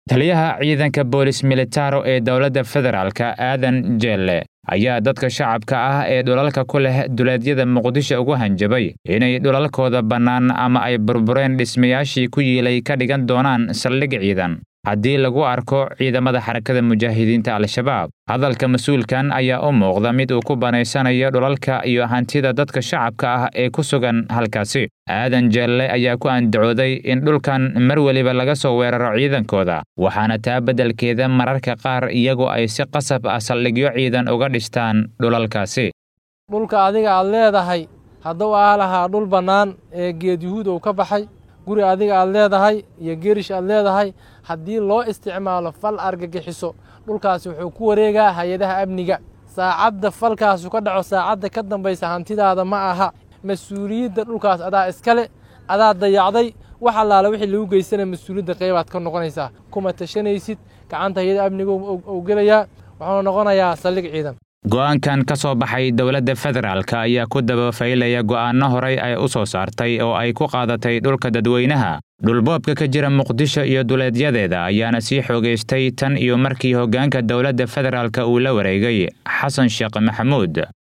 taliyaha ciidanka boolis militaro ee dowladda federaalka aadan jeelle ayaa dadka shacabka ah ee dhulalka ku leh duleedyada muqdisho ugu hanjabay inay dhulalkooda bannaan ama ay burbureen dhismayaashii ku yiilay ka dhigan doonaan saldhig ciidan haddii lagu arko ciidamada xarakada mujaahidiinta al-shabaab hadalka mas-uulkan ayaa u muuqda mid uu ku banaysanayo dhulalka iyo hantida dadka shacabka ah ee ku sugan halkaasi aadan jeelle ayaa ku andacooday in dhulkan mar weliba laga soo weeraro ciidankooda waxaana taa beddelkeeda mararka qaar iyagu ay si qasab ah saldhigyo ciidan uga dhistaan dhulalkaasi dhulka adiga aad leedahay hadduu aa lahaa dhul bannaan ee geed yuhuud uu ka baxay guri adiga aad leedahay iyo geerish aad leedahay haddii loo isticmaalo fal argagixiso dhulkaasi wuxuu ku wareegaa hay-adaha amniga saacadda falkaasu ka dhaco saacadda ka dambaysa hantidaada ma aha mas-uuliyadda dhulkaas adaa iskale adaa dayacday wax allaale wixii lagu geysana mas-uuliyadda qaybaad ka noqonaysaa kuma tashanaysid gacanta hay-ada amniga uu gelayaa wuxuuna noqonayaa saldhig ciidan go'aankan ka soo baxay dowladda federaalk ayaa ku dabafaylaya go'aanno horey ay u soo saartay oo ay ku qaadatay dhulka dadweynaha dhulboobka ka jira muqdisho iyo duleedyadeeda ayaana sii xoogaystay tan iyo markii hoggaanka dowladda federaalk uu la wareegay xasan sheekh maxamuud